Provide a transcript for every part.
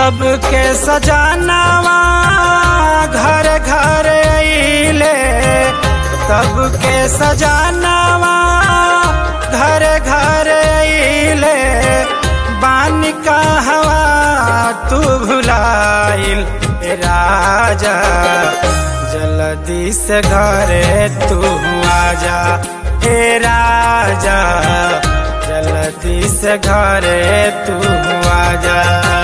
सबके सजानावा घर घर अइले सबके सजानावा घर घर अइले बानी का हवा तू भुलाइल ए राजा जल्दी से घरे तू आजा हे राजा जल्दी से घरे तू आजा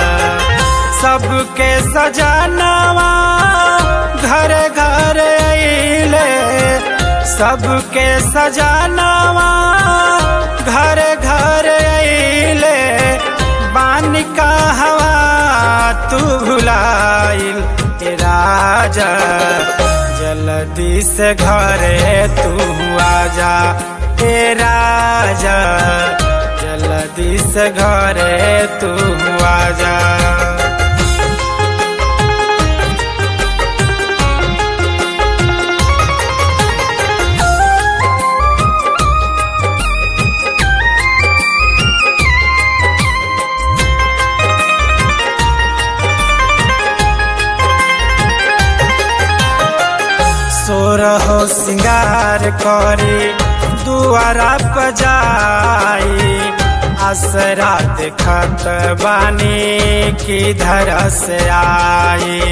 सबके सजानावा घर घर अइले सबके सजानावा घर घर अइले बानी का हवा तू भुलाइल ए राजा जल्दी से घरे तू आजा हे राजा जल्दी से घरे तू आजा सोरहो सिंगार करे दुआरा पजाई असरा देखत बानी किधर से आई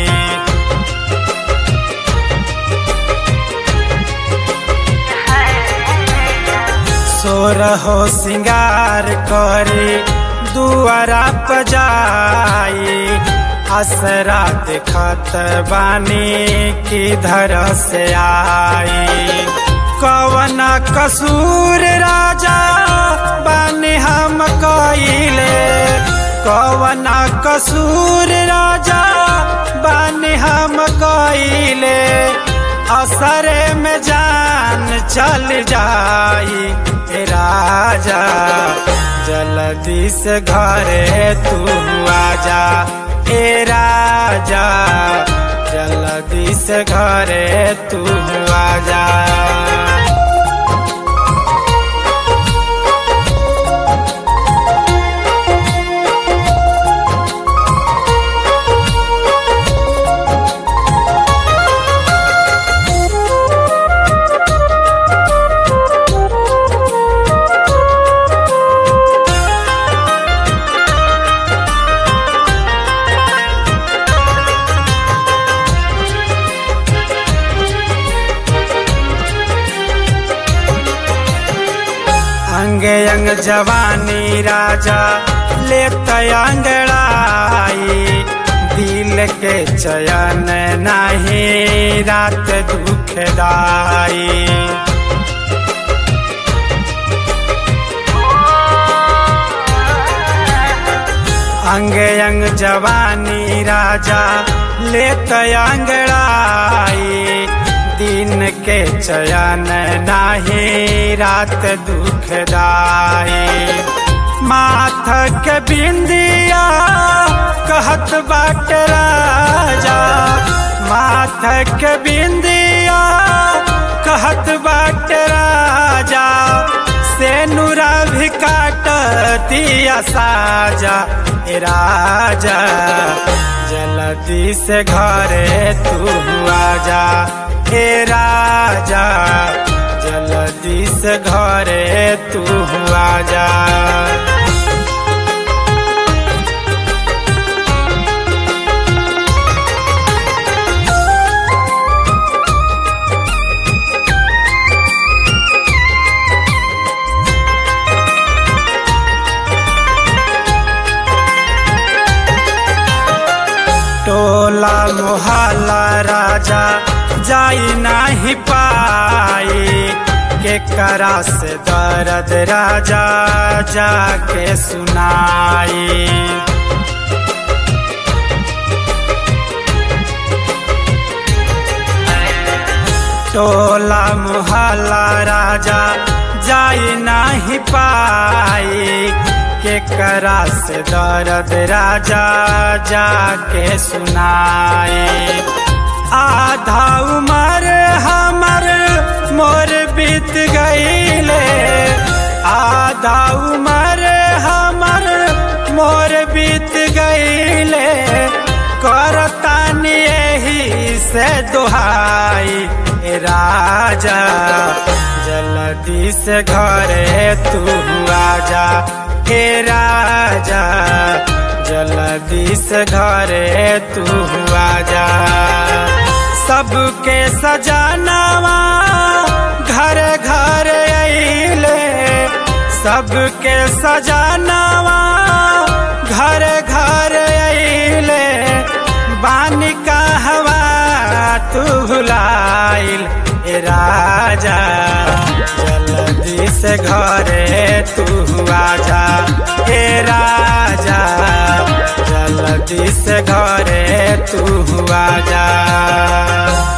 सोरहो सिंगार करे दुआरा पजाई असरा देखत बानी किधर से आई कवन कसूर राजा बानी हम कइले कवन कसूर राजा बानी हम कइले असरे में जान चल जाई ए राजा जल्दी से घरे तू आजा ए राजा जल्दी से घरे तू आजा अंगे अंग जवानी राजा ले अंगड़ाई दिल के चयन नहीं रात दुखदाई अंगे अंग जवानी राजा ले अंगड़ाई दिन के चयन नाही रात दुखदाई माथ के बिंदिया कहत बाट राजा माथ के बिंदिया कहत बाट राजा से नुरा भी काटतिया साजा ए राजा जल्दी से घरे तू आजा हे राजा जल्दी से घरे तू आजा टोला मोहल्ला राजा जाई नाही पाई के करा से दर्द राजा जाके सुनाई टोला मोहल्ला राजा जाई नाही पाई के करा से दर्द राजा जाके सुनाए आधा उम्र हमर मोर बीत गईले आधा उम्र हमर मोर बीत गईले से दुहाई ए राजा जल्दी से घरे तू आजा हे राजा जल्दी से घरे तू आजा सबके सजानावा घर घर अइले सबके सजानावा घर घर अइले बानी का हवा तू भुलाइल ए राजा जल्दी से घरे तू आजा ए राजा जल्दी से घरे तू आजा